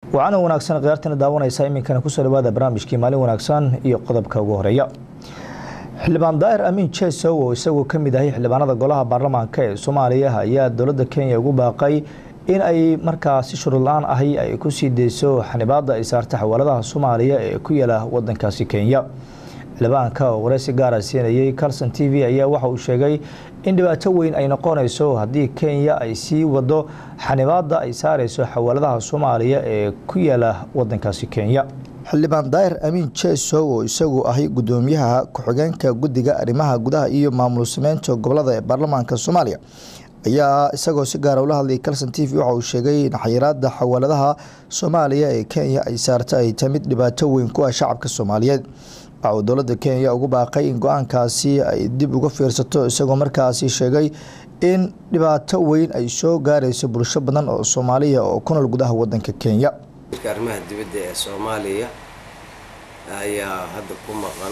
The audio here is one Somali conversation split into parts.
wacana wanaagsan khiyaartana daawanaysa iminkana kusoo dhawaada barnaamijkii maalin wanaagsan iyo qodobka ugu horeeya xildhibaan daahir amiin jesow oo isagoo ka mid ahay xildhibaanada golaha baarlamaanka ee soomaaliya ayaa dowladda kenya ugu baaqay in ay markaa si shuruud la-aan ahi ay ku sii deyso xanibaada ay saarta xawaaladaha soomaaliya ee ku yaala wadankaasi kenya xildhibaanka oo wareysi gaara siinayay carlson t v ayaa waxa uu sheegay in dhibaato weyn ay noqonayso haddii kenya ay sii wado xanibaada ay saareyso xawaaladaha soomaaliya ee ku yaala wadankaasi kenya xildhibaan daahir amiin jesow oo isagu ahay gudoomiyaha ku-xigeenka guddiga arrimaha gudaha iyo maamul sameynta gobolada ee baarlamaanka soomaaliya ayaa isagoo si gaara ula hadlayay calson t v waxa uu sheegay in xayiraada xawaaladaha soomaaliya ee kenya ay saarta ay tahay mid dhibaato weyn ku ah shacabka soomaaliyeed waxa uu dowladda kenya ugu baaqay in go-aankaasi ay dib uga fiirsato isagoo markaasi sheegay in dhibaato weyn ay soo gaarayso bulsho badan oo soomaaliya oo ku nool gudaha wadanka kenya arrimaha dibadda ee soomaaliya ayaa hadda ku maqan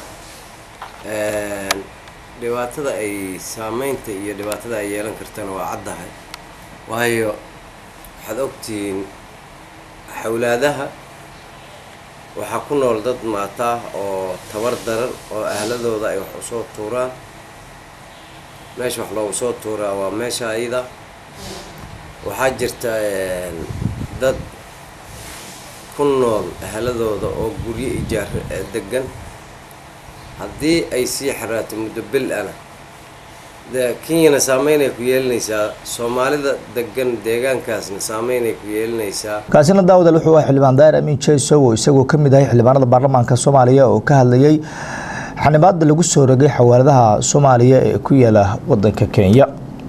dhibaatada ay saameynta iyo dhibaatada ay yeelan kartana waa caddahay waayo waxaad ogtihiin xawlaadaha waxaa ku nool dad maataa oo tabar daran oo ahladooda ay wax usoo tuuraan meesha wax loogu soo tuuraa waa meesha ayada waxaa jirta dad ku nool ahladooda oo guryo ijaar degan haddii ay sii xaraato muddo bil ana de kenyana saameynay ku yeelinaysaa soomaalida degan deegaankaasna saameynay ku yeelinaysaa kaasina daawadaal wuxuu ah xildhibaan daahir amiin jesow oo isagoo ka mid ahay xildhibaanada baarlamaanka soomaaliya oo ka hadlayay xanibaada lagu soo rogay xawaaladaha soomaaliya ee ku yaala wadanka kenya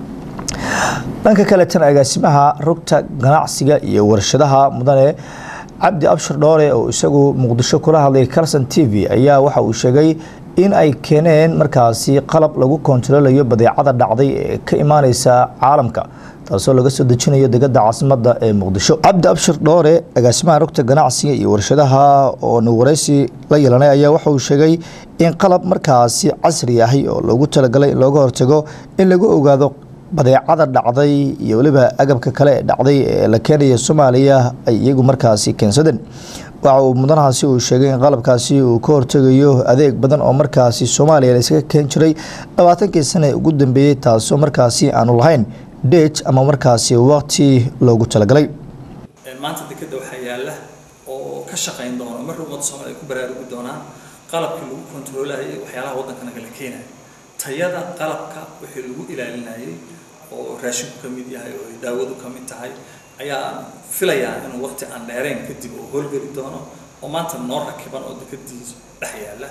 dhanka kaletan agaasimaha rugta ganacsiga iyo warshadaha mudane cabdi abshir dhoore oo isagu muqdisho kula hadlay carlson t v ayaa waxa uu sheegay in ay keeneen markaasi qalab lagu kontaroolayo badeecada dhacday ee ka imaaneysa caalamka taasoo laga soo dejinayo degada caasimada ee muqdisho cabdi abshir dhoore agaasimaha rugta ganacsiga iyo warshadaha oo wareysi la yeelanay ayaa waxa uu sheegay in qalab markaasi casri ahi oo loogu talagalay in looga hortago in lagu ogaado badeecada dhacday iyo weliba agabka kale ee dhacday ee la keenaya soomaaliya ay iyagu markaasi keensadeen waxa uu mudanahaasi uu sheegay in qalabkaasi uu ka hortegayo adeeg badan oo markaasi soomaaliya la iskaga keen jiray labaatankii sane ugu dambeeyey taasoo markaasi aanu lahayn date ama markaasi waqti loogu talagalay maanta dekeda waxaa yaala oo ka shaqayn doona mar ummadda soomaliya ay ku baraarugi doonaan qalabkii lagu kontaroolahayay waxyaalaha waddankana kala keenaya tayada qalabka wixii lagu ilaalinayay oo raashinku ka mid yahay oo daawadu ka mid tahay ayaa filayaa inuu waqti aan dheerayn kadib uu howlgeli doono oo maanta noo rakiban oo dekadiisa dhex yaala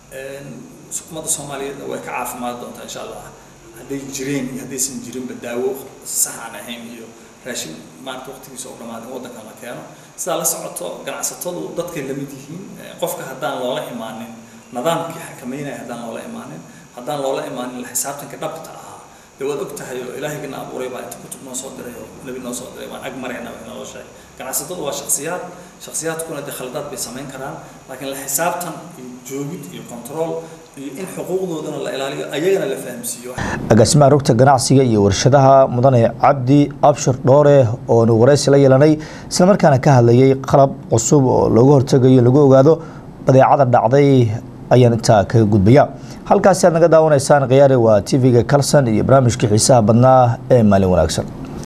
ummadda soomaaliyeedna way ka caafimaad doontaa insha allah hadday jireen iyo haddaysan jirinba daawo sax aan ahayn iyo raashin maanta waqtigiisa oo dhamaaday waddankan la keeno sidaa la socoto ganacsatadu dadkay lamid yihiin qofka haddaan loola imaanin nidaamkii xakameynaya haddaan loola imaanin haddaan loola imaanin la xisaabtanka dhabta ahaa dee waad og tahay oo ilaahigana abuuray baa inta kutub noo soo diray oo nebi noo soo diray waan ag marayna wax naloo sheegay ganacsatadu waa shaksiyaad shaksiyaadkuna dee khaladaad bay samayn karaan laakiin la xisaabtan iyo joogid iyo control iyo in xuquuqdoodana la ilaaliyo ayagana la fahamsiiyo agaasimaha rugta ganacsiga iyo warshadaha mudane cabdi abshir dhoore oonu wareysi la yeelanay islamarkaana ka hadlayay qalab cusub oo looga hortegayo lagu ogaado badeecada dhacday ayaan intaa kaga gudbaya halkaasi aad naga daawanaysaan khiyaari waa tv-ga calson iyo barnaamijkii xiisaha badnaa ee maalin wanaagsan